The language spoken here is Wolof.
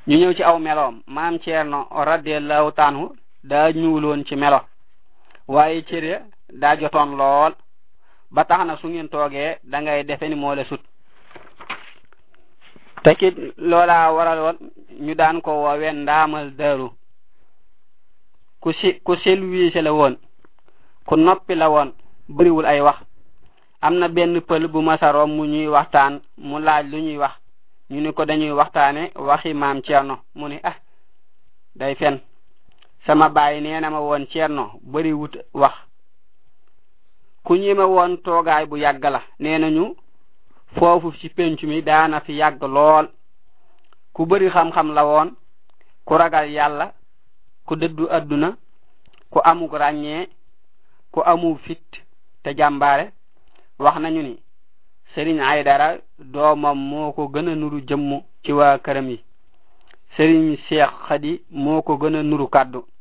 ñu ñëw ci aw meloom maam ceerno radiallahu taanhu daa ñuuloon ci melo waaye cëre daa jotoon lool ba tax na su ngeen toogee da ngay defe ni moo la sut tekit loola waral woon ñu daan ko woowe ndaamal daaru ku si ku selwiise la woon ku noppi la woon bëriwul ay wax am na benn pël bu masaroom mu ñuy waxtaan mu laaj lu ñuy wax ñu ni ko dañuy waxtaane waxi maam Cerno mu ni ah day fen sama baay nee na ma woon Cerno bëriwut wax ku ñime woon toogaay bu yàgg la nee nañu foofu ci penc mi daana fi yàgg lool ku bëri xam-xam la woon ku ragal yàlla ku dëddu adduna ku amuk ràññee ku amu fit te jàmbaare wax nañu ni sëriñ Aydara doomam moo ko gën a nuru jëmm ci waa këram yi sëriñ Seex Xadi moo ko gën a nuru kàddu